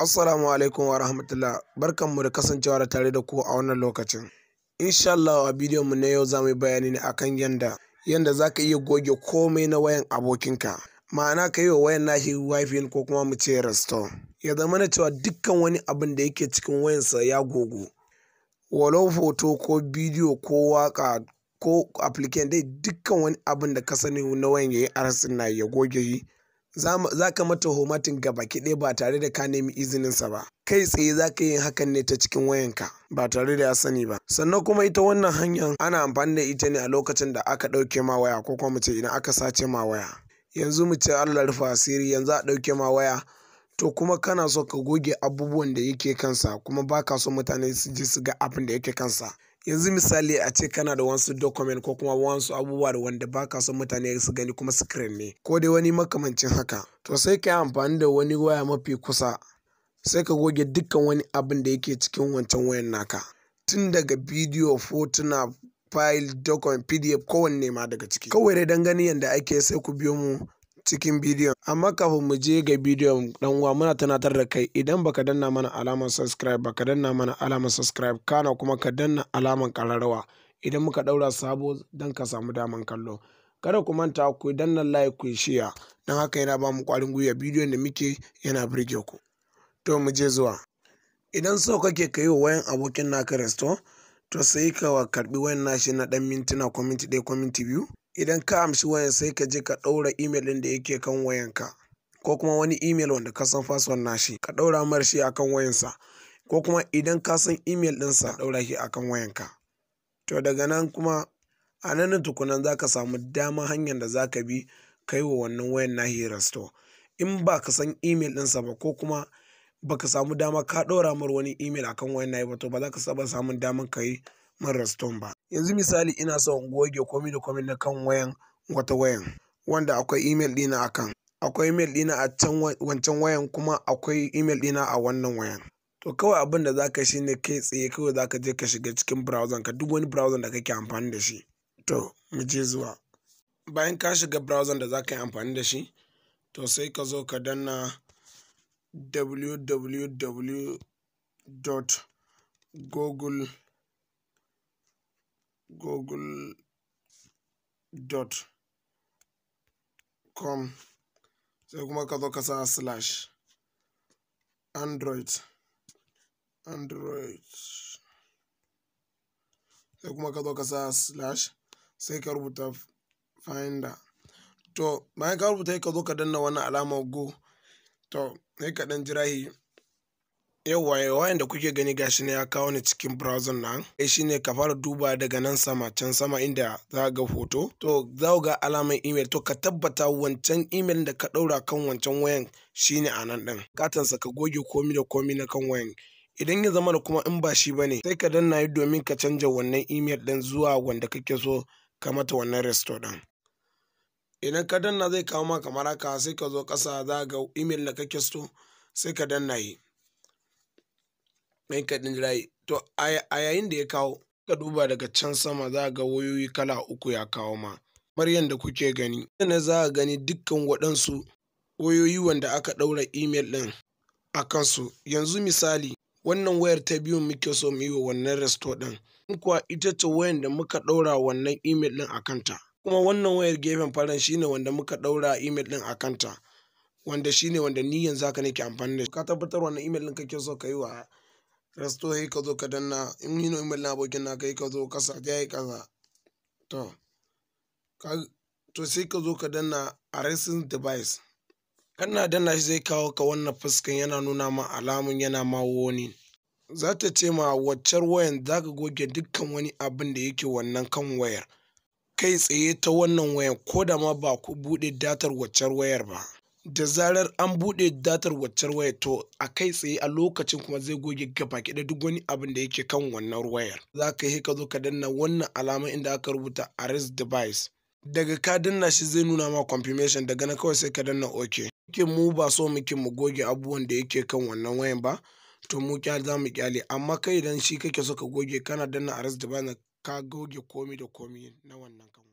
Assalamu alaikum wa rahmatullah barkanmu da kasancewa da tare da ku a wannan lokacin. Insha Allah a bidiyon mu na yau za mu yi bayani ne akan yanda yanda za ka iya goge komai na wayan abokinka. Ma'ana ka yi wa wayan nashi wifi ko kuma mu ce restore. Ya zama na cewa dukkan wani abin da yake cikin wayansa ya gogu. Walau hoto ko bidiyo ko waka ko application dai dukkan wani abin da ka sani na wayan ya yi arsin na ya goge shi. za ka mata homatin gabaki ɗaya ba tare da ka nemi izininsa ba kai tsaye za ka yi hakan ne ta cikin wayanka ba tare da ya sani ba sannan kuma ita wannan hanyar ana amfani da ita ne a lokacin da aka ɗauke ma waya ko kuma mu ce idan aka sace ma waya yanzu mu ce Allah rufa asiri yanzu a ɗauke ma waya to kuma kana so ka goge abubuwan da yake kansa kuma ba ka so mutane su ji su ga abin da yake kansa yanzu misali a ce kana da wasu document ko kuma wasu abubuwa da wanda ba ka son mutane su gani kuma screen ne ko dai wani makamancin haka to sai ka yi amfani da wani waya mafi kusa sai ka goge dukkan wani abin da yake cikin wancan wayan naka tun daga bidiyo fotuna file document pdf kowanne ma daga ciki kawai dai dan gani yadda ake sai ku biyo mu cikin bidiyon amma kafin mu je ga bidiyon dan uwa muna tunatar da kai idan baka danna mana alamar subscribe baka danna mana alamar subscribe kana kuma ka danna alamar kararrawa idan muka daura sabo dan ka samu daman kallo kada ku manta ku danna like ku share dan haka yana ba mu kwarin gwiwa bidiyon da muke yana burge ku to mu je zuwa idan so kake kai wa wayan abokin naka resto to sai ka karbi wayan nashi na dan mintuna ko minti ɗaya ko minti biyu idan ka amshi wayan sai ka je ka ɗaura imel ɗin da yake kan wayanka ko kuma wani imel wanda ka san password nashi ka ɗaura mar shi akan wayansa ko kuma idan ka san imel ɗinsa ka ɗaura shi akan wayanka to daga nan kuma a nan tukunan za ka samu dama hanyar da za ka bi kai wa wannan wayan nahi resto in ba ka san imel ɗinsa ba ko kuma baka samu dama ka ɗaura mar wani imel akan wayan nahi ba to ba za ka saba samun daman ka yi man reston ba yanzu misali ina son in goge komi da komi na kan wayan wata wayan wanda akwai email dina a kan akwai email dina a can wancan wayan kuma akwai email dina a wannan wayan to kawai abin da zaka shi ne kai tsaye kawai zaka je ka shiga cikin browser ka duk wani browser da kake amfani da shi to mu je zuwa bayan ka shiga browser da zaka yi amfani da shi to sai ka zo ka danna www.google google.com sai kuma ka zo ka sa slash android android sai kuma ka zo ka sa slash sai ka rubuta finder to bayan ka rubuta ka zo ka danna wannan alamar go to sai ka dan jira yauwa wayan da kuke gani gashi ne ya kawo ni cikin browser nan eh shine ka fara duba daga nan sama can sama inda za ga hoto to za ga alamar email to ka tabbata wancan email da ka daura kan wancan wayan shine a nan din katansa ka goge komi da komi na kan wayan idan ya zama da kuma in ba shi bane sai ka danna yi domin ka canja wannan email din zuwa wanda kake so ka mata wannan resto din idan ka danna zai kawo ma kamar haka sai ka zo kasa za ga email da kake so sai ka danna yi mai kaɗin jirayi to a yayin da ya kawo ka duba daga can sama za ga wayoyi kala uku ya kawo ma kamar yadda kuke gani na za a gani dukkan waɗansu wayoyi wanda aka ɗaura imel ɗin a kansu yanzu misali wannan wayar ta biyu muke so mu yi wa wannan resto ɗin in kuwa ita ce wayar da muka ɗaura wannan imel ɗin a kanta kuma wannan wayar gefen faran shine wanda muka ɗaura imel ɗin a kanta wanda shine wanda ni yanzu haka nake amfani da shi ka tabbatar wannan imel ɗin kake so ka yi wa resto sai ka zo ka danna in yi no email na abokin na kai ka zo kasa ya yi kaza to to sai ka zo ka danna arresting device kana danna shi zai kawo ka wannan fuskan yana nuna ma alamun yana ma woni za ta ce ma waccar wayan za ka goge dukkan wani abin da yake wannan kan wayar kai tsaye ta wannan wayan ko da ma ba ku buɗe datar waccar wayar ba da zarar an buɗe datar waccar wayar to a kai tsaye a lokacin kuma zai goge gaba da duk wani abin da yake kan wannan wayar za ka yi ka zo ka danna wannan alama inda aka rubuta arrest device daga ka danna shi zai nuna ma confirmation daga na kawai sai ka danna ok ke mu ba so muke mu goge abubuwan da yake kan wannan wayan ba to mu kyale za mu kyale amma kai idan shi kake so ka goge kana danna arrest device ka goge komi da komi na wannan kan